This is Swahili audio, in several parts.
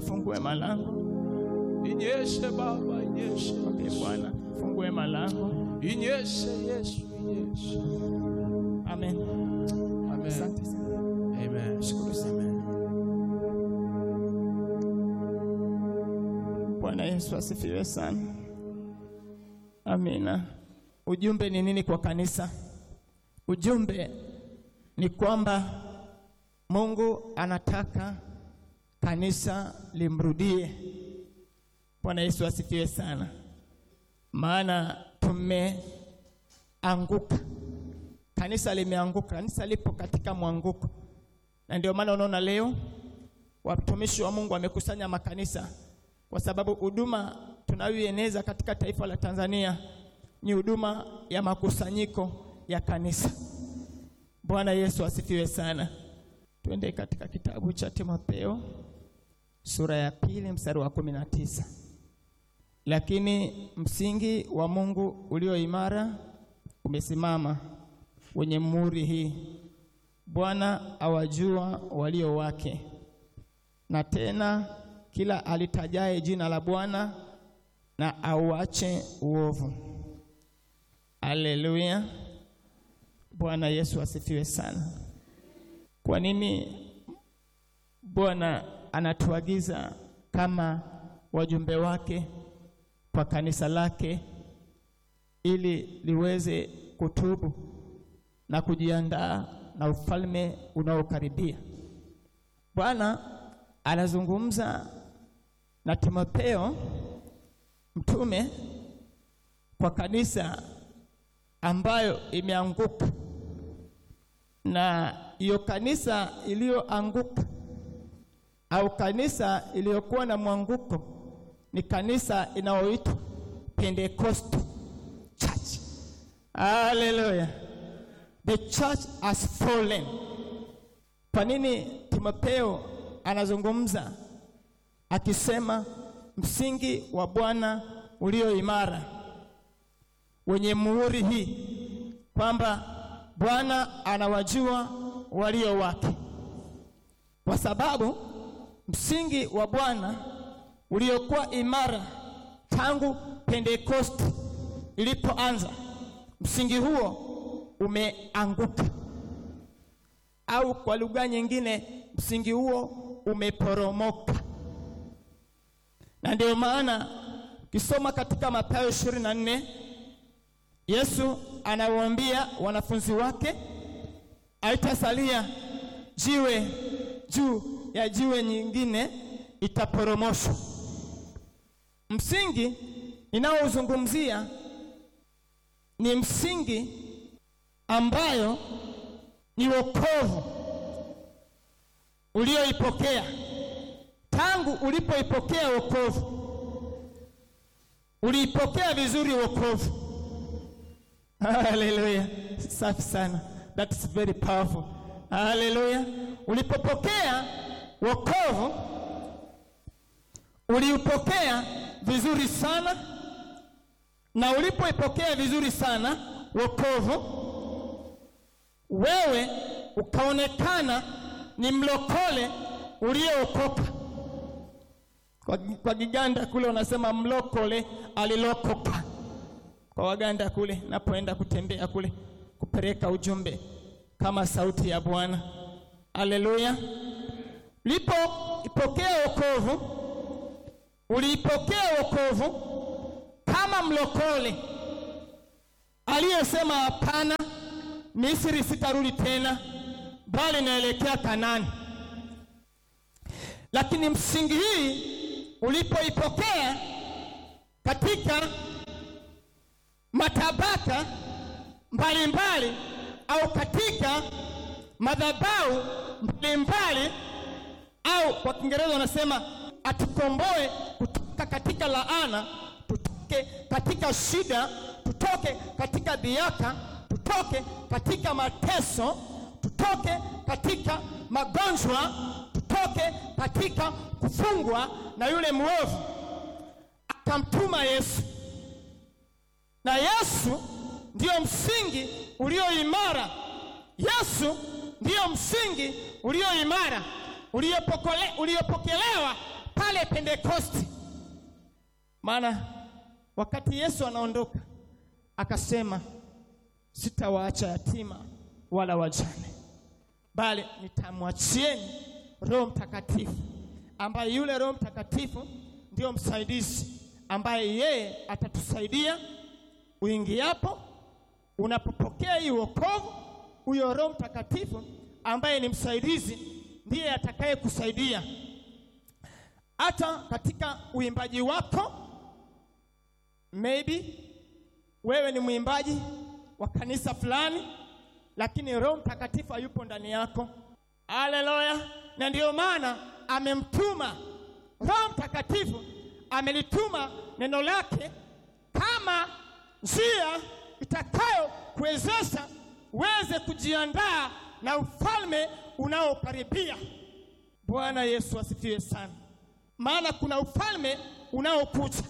fungue malango. Inyeshe Baba, inyeshe Mwambie Bwana, fungue malango. inyeshe Yesu, inyeshe. Amen. Amen. Asante sana. Amen. Shukuru sana. Bwana Yesu asifiwe sana. Amina. Ujumbe ni nini kwa kanisa? Ujumbe ni kwamba Mungu anataka kanisa limrudie. Bwana Yesu asifiwe sana. Maana tumeanguka. Kanisa limeanguka. Kanisa lipo katika mwanguko. Na ndio maana unaona leo watumishi wa Mungu wamekusanya makanisa kwa sababu huduma tunayoieneza katika taifa la Tanzania ni huduma ya makusanyiko ya kanisa. Bwana Yesu asifiwe sana. Twende katika kitabu cha Timotheo sura ya pili mstari wa kumi na tisa. Lakini msingi wa Mungu ulio imara umesimama, wenye muhuri hii Bwana awajua walio wake, na tena kila alitajaye jina la Bwana na auache uovu. Haleluya! Bwana Yesu asifiwe sana. Kwa nini Bwana anatuagiza kama wajumbe wake kwa kanisa lake ili liweze kutubu na kujiandaa na ufalme unaokaribia. Bwana anazungumza na Timotheo mtume kwa kanisa ambayo imeanguka, na hiyo kanisa iliyoanguka au kanisa iliyokuwa na mwanguko ni kanisa inayoitwa Pentecostal Church. Haleluya! The church has fallen. Kwa nini Timotheo anazungumza akisema msingi wa Bwana ulio imara wenye muhuri hii, kwamba Bwana anawajua walio wake, kwa sababu msingi wa Bwana uliokuwa imara tangu Pentekoste ilipoanza, msingi huo umeanguka, au kwa lugha nyingine, msingi huo umeporomoka. Na ndio maana ukisoma katika Mathayo 24 Yesu anawaambia wanafunzi wake, haitasalia jiwe juu ya jiwe nyingine, itaporomoshwa. Msingi ninaozungumzia ni msingi ambayo ni wokovu ulioipokea tangu ulipoipokea wokovu, uliipokea vizuri wokovu. Haleluya, safi sana, that is very powerful. Haleluya, ulipopokea wokovu uliupokea vizuri sana, na ulipoipokea vizuri sana wokovu, wewe ukaonekana ni mlokole uliookoka. Kwa, kwa Kiganda kule wanasema mlokole alilokoka. Kwa Waganda kule napoenda kutembea kule kupeleka ujumbe kama sauti ya Bwana. Haleluya! Ulipoipokea wokovu, uliipokea wokovu kama mlokole aliyesema hapana, Misri sitarudi tena, bali naelekea Kanani. Lakini msingi hii ulipoipokea katika matabaka mbalimbali au katika madhabahu mbalimbali au kwa Kiingereza wanasema atukomboe kutoka katika laana, tutoke katika shida, tutoke katika dhiaka, tutoke katika mateso, tutoke katika magonjwa, tutoke katika kufungwa na yule mwovu. Akamtuma Yesu, na Yesu ndiyo msingi ulio imara. Yesu ndiyo msingi ulio imara uliopokole- uliopokelewa pale Pentekosti. Maana wakati Yesu anaondoka akasema, sitawaacha yatima wala wajane, bali nitamwachieni Roho Mtakatifu, ambaye yule Roho Mtakatifu ndio msaidizi, ambaye yeye atatusaidia uingiapo, unapopokea hii wokovu. Huyo Roho Mtakatifu ambaye ni msaidizi ndiye atakaye kusaidia hata katika uimbaji wako. Maybe wewe ni mwimbaji wa kanisa fulani, lakini Roho Mtakatifu hayupo ndani yako. Haleluya! Na ndiyo maana amemtuma Roho Mtakatifu, amelituma neno lake kama njia itakayo kuwezesha uweze kujiandaa na ufalme unaokaribia. Bwana Yesu asifiwe sana. Maana kuna ufalme unaokuja.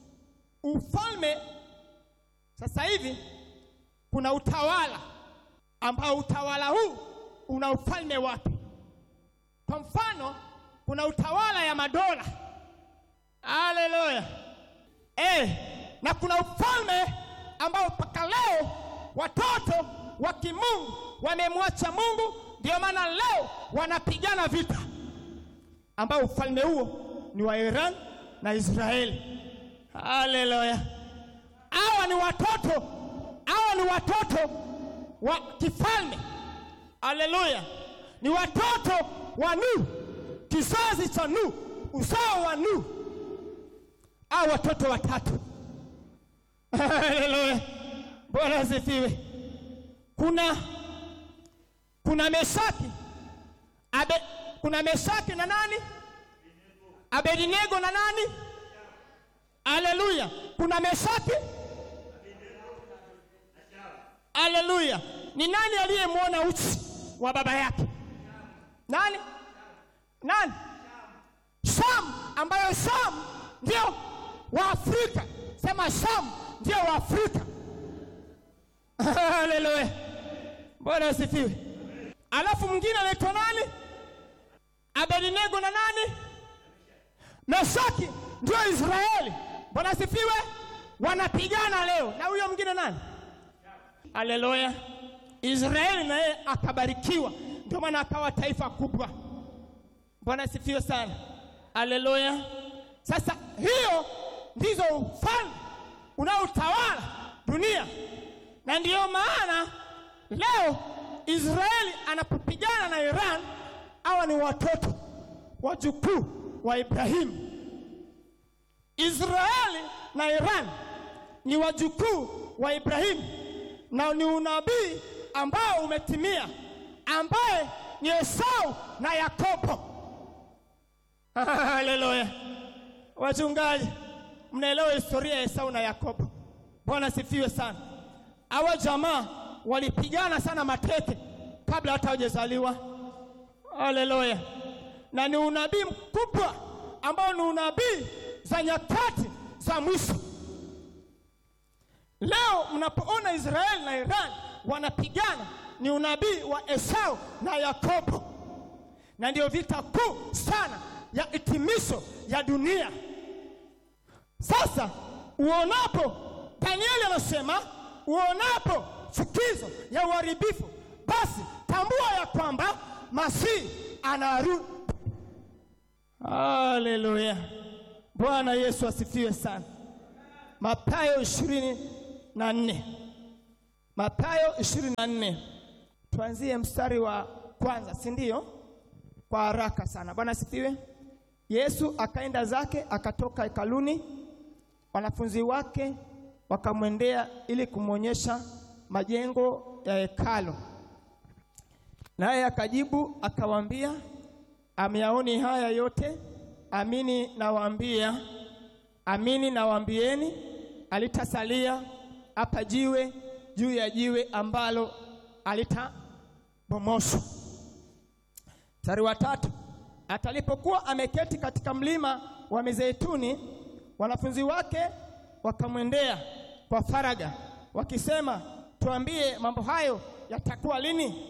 Ufalme sasa hivi kuna utawala ambao utawala huu una ufalme wake. Kwa mfano, kuna utawala ya madola. Haleluya! Eh, na kuna ufalme ambao mpaka leo watoto wa kimungu wamemwacha Mungu, ndio maana leo wanapigana vita, ambao ufalme huo ni wa Iran na Israeli. Haleluya! Hawa ni watoto, hawa ni watoto wa kifalme. Haleluya! Ni watoto wa Nuhu, kizazi cha Nuhu, uzao wa Nuhu, hao watoto watatu. Haleluya! Bwana asifiwe. Kuna kuna Meshaki Abe, kuna Meshaki na nani? Abednego na nani? Haleluya! Kuna Meshaki. Haleluya! Ni nani aliyemwona uchi wa baba yake? Nani? Nani? Shamu, ambayo Shamu ndio wa Afrika. Sema Shamu ndio wa Afrika. Haleluya! Bwana asifiwe. Alafu mwingine anaitwa nani? Abednego na nani? Meshaki ndio Israeli. Bwana asifiwe. Wanapigana leo na huyo mwingine nani? Haleluya. Israeli na yeye akabarikiwa, ndio maana akawa taifa kubwa. Bwana asifiwe sana. Haleluya. Sasa hiyo ndizo ufalme unaotawala dunia, na ndiyo maana leo Israeli anapopigana na Iran, hawa ni watoto wajukuu wa Ibrahimu. Israeli na Iran ni wajukuu wa Ibrahimu, na ni unabii ambao umetimia, ambaye ni Esau na Yakobo. Haleluya! Wachungaji, mnaelewa historia ya Esau na Yakobo. Bwana sifiwe sana. Hawa jamaa walipigana sana mateke kabla hata hawajazaliwa. Haleluya! Na ni unabii mkubwa ambao ni unabii za nyakati za mwisho. Leo mnapoona Israeli na Iran wanapigana, ni unabii wa Esau na Yakobo, na ndio vita kuu sana ya hitimisho ya dunia. Sasa uonapo, Danieli anasema uonapo chukizo ya uharibifu, basi tambua ya kwamba Masihi anarudi. Haleluya! Bwana Yesu asifiwe sana. Mathayo ishirini na nne Mathayo ishirini na nne tuanzie mstari wa kwanza, si ndio? Kwa haraka sana. Bwana asifiwe. Yesu akaenda zake akatoka hekaluni, wanafunzi wake wakamwendea ili kumwonyesha majengo ya hekalu, naye akajibu akawaambia, amyaoni haya yote? Amini nawaambia, amini nawaambieni, alitasalia hapa jiwe juu ya jiwe ambalo alitabomoshwa. Mstari wa tatu, atalipokuwa ameketi katika mlima wa Mizeituni, wanafunzi wake wakamwendea kwa faraga wakisema, tuambie, mambo hayo yatakuwa lini?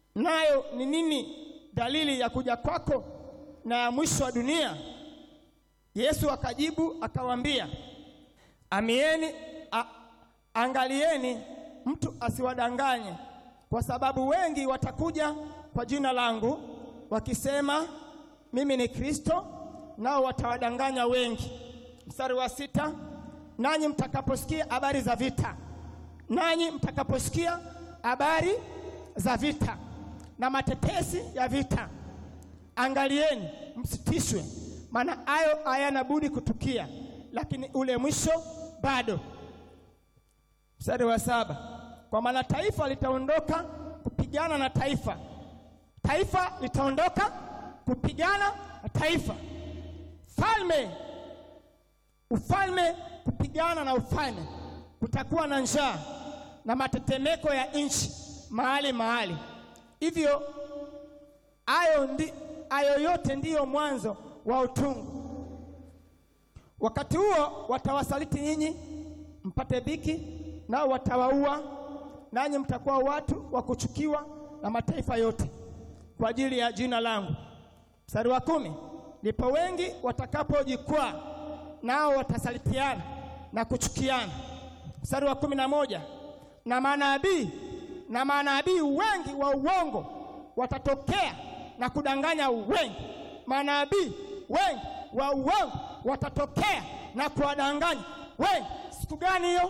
Nayo ni nini dalili ya kuja kwako na ya mwisho wa dunia? Yesu akajibu akawaambia, amieni a, angalieni mtu asiwadanganye, kwa sababu wengi watakuja kwa jina langu wakisema mimi ni Kristo, nao watawadanganya wengi. Mstari wa sita, nanyi mtakaposikia habari za vita, nanyi mtakaposikia habari za vita na matetesi ya vita, angalieni msitishwe, maana hayo hayana budi kutukia, lakini ule mwisho bado. Mstari wa saba, kwa maana taifa litaondoka kupigana na taifa, taifa litaondoka kupigana na taifa, falme ufalme kupigana na ufalme. Kutakuwa na njaa na matetemeko ya nchi mahali mahali. Hivyo hayo ndi, hayo yote ndiyo mwanzo wa utungu. Wakati huo watawasaliti nyinyi mpate dhiki, nao watawaua, nanyi mtakuwa watu wa kuchukiwa na mataifa yote kwa ajili ya jina langu. Mstari wa kumi, ndipo wengi watakapojikwaa, nao watasalitiana na kuchukiana. Mstari wa kumi na moja, na manabii na manabii wengi wa uongo watatokea na kudanganya wengi. Manabii wengi wa uongo watatokea na kuwadanganya wengi. Siku gani hiyo?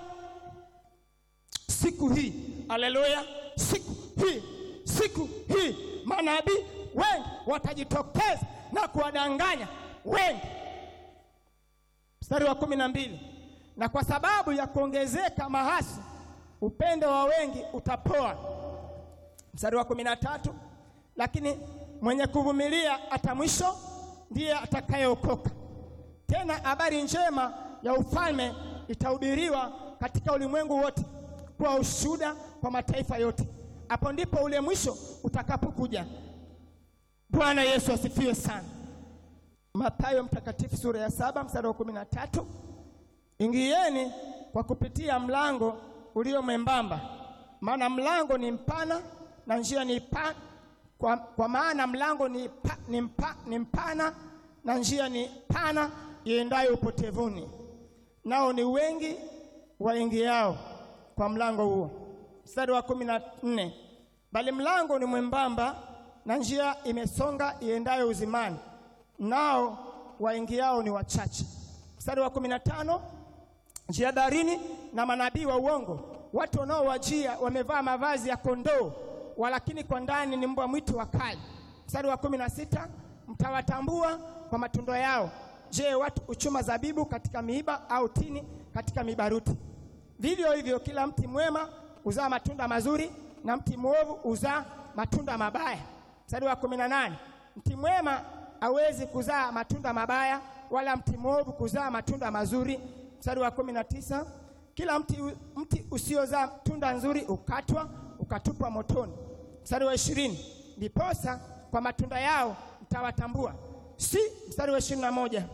Siku hii. Haleluya! Siku hii, siku hii manabii wengi watajitokeza na kuwadanganya wengi. Mstari wa kumi na mbili, na kwa sababu ya kuongezeka mahasi upendo wa wengi utapoa. Mstari wa kumi na tatu, lakini mwenye kuvumilia hata mwisho ndiye atakayeokoka. Tena habari njema ya ufalme itahubiriwa katika ulimwengu wote kuwa ushuhuda kwa mataifa yote, hapo ndipo ule mwisho utakapokuja. Bwana Yesu asifiwe sana. Mathayo mtakatifu sura ya saba mstari wa kumi na tatu ingieni kwa kupitia mlango ulio mwembamba, maana mlango ni mpana na njia ni pa, kwa, kwa maana mlango ni, pa, ni, mpa, ni mpana na njia ni pana iendayo upotevuni, nao ni wengi waingiao kwa mlango huo. Mstari wa kumi na nne bali mlango ni mwembamba na njia imesonga iendayo uzimani, nao waingiao ni wachache. Mstari wa kumi na tano njia darini na manabii wa uongo, watu wanaowajia wamevaa mavazi ya kondoo, walakini kwa ndani ni mbwa mwitu wakali. Mstari wa kumi na sita mtawatambua kwa matunda yao. Je, watu uchuma zabibu katika miiba au tini katika mibaruti? Vivyo hivyo kila mti mwema uzaa matunda mazuri na mti mwovu uzaa matunda mabaya. Mstari wa kumi na nane mti mwema hawezi kuzaa matunda mabaya, wala mti mwovu kuzaa matunda mazuri. Mstari wa kumi na tisa kila mti, mti usiozaa tunda nzuri ukatwa ukatupwa motoni. Mstari wa ishirini ndiposa kwa matunda yao mtawatambua. Si mstari wa ishirini na moja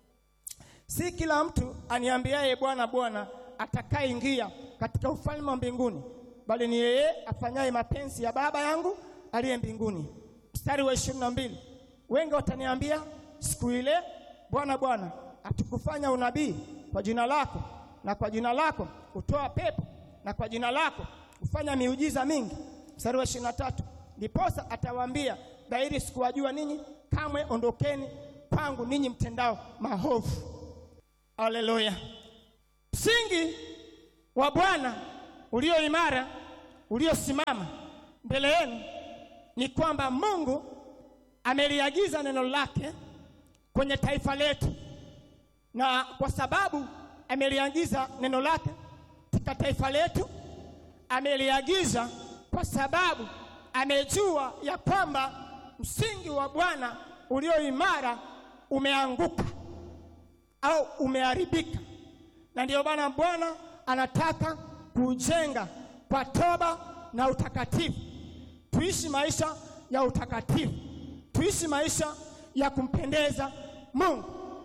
si kila mtu aniambiaye Bwana, Bwana atakayeingia katika ufalme wa mbinguni, bali ni yeye afanyaye mapenzi ya Baba yangu aliye mbinguni. Mstari wa ishirini na mbili wengi wataniambia siku ile, Bwana, Bwana, hatukufanya unabii kwa jina lako, na kwa jina lako kutoa pepo, na kwa jina lako kufanya miujiza mingi? Mstari wa ishirini na tatu ndiposa atawaambia dhahiri, sikuwajua ninyi kamwe, ondokeni kwangu ninyi mtendao maovu. Haleluya! Msingi wa Bwana ulio imara uliosimama mbele yenu ni kwamba Mungu ameliagiza neno lake kwenye taifa letu, na kwa sababu ameliagiza neno lake katika taifa letu, ameliagiza kwa sababu amejua ya kwamba msingi wa Bwana ulio imara umeanguka au umeharibika, na ndiyo maana Bwana anataka kujenga kwa toba na utakatifu. Tuishi maisha ya utakatifu, tuishi maisha ya kumpendeza Mungu.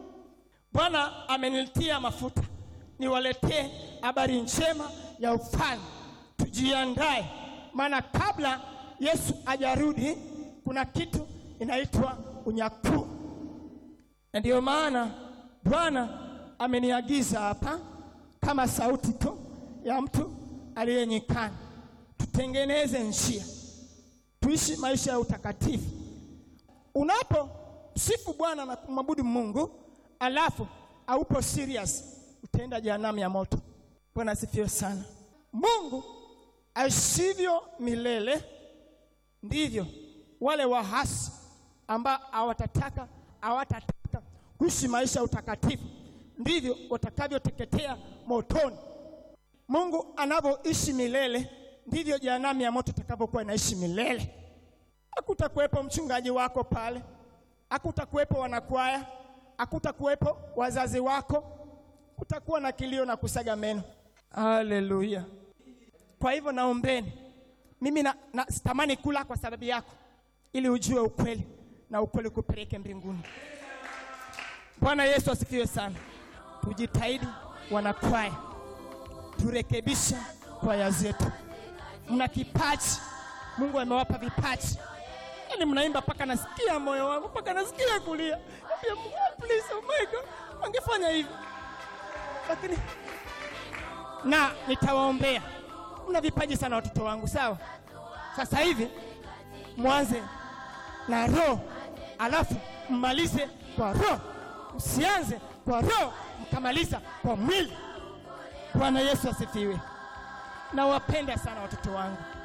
Bwana amenitia mafuta niwaletee habari njema ya ufalme. Tujiandae, maana kabla Yesu ajarudi kuna kitu inaitwa unyakuo, na ndiyo maana Bwana ameniagiza hapa kama sauti tu ya mtu aliye nyikani, tutengeneze njia, tuishi maisha ya utakatifu. Unapo msifu Bwana na kumwabudu Mungu alafu haupo serious, utaenda jehanamu ya moto. Bwana asifiwe sana. Mungu aishivyo milele, ndivyo wale wahasi ambao hawatataka hawatataka kuishi maisha ya utakatifu ndivyo watakavyoteketea motoni. Mungu anavyoishi milele ndivyo jehanamu ya moto itakavyokuwa inaishi milele. Hakutakuwepo mchungaji wako pale, hakutakuwepo wanakwaya, hakutakuwepo wazazi wako, kutakuwa na kilio na kusaga meno. Haleluya! Kwa hivyo naombeni, mimi na, na sitamani kula kwa sababu yako, ili ujue ukweli na ukweli kupeleke mbinguni. Bwana Yesu asifiwe sana. Tujitahidi wanakwaya, turekebishe kwaya zetu. Mna kipaji, Mungu amewapa vipaji, yaani mnaimba mpaka nasikia moyo wangu, mpaka nasikia kulia. Naambia Mungu, please, oh my God, wangefanya hivi, lakini na nitawaombea. Mna vipaji sana watoto wangu, sawa? Sasa hivi mwanze na roho, alafu mmalize kwa roho, msianze kwa roho mkamaliza kwa mwili. Bwana Yesu asifiwe. Nawapenda sana watoto wangu.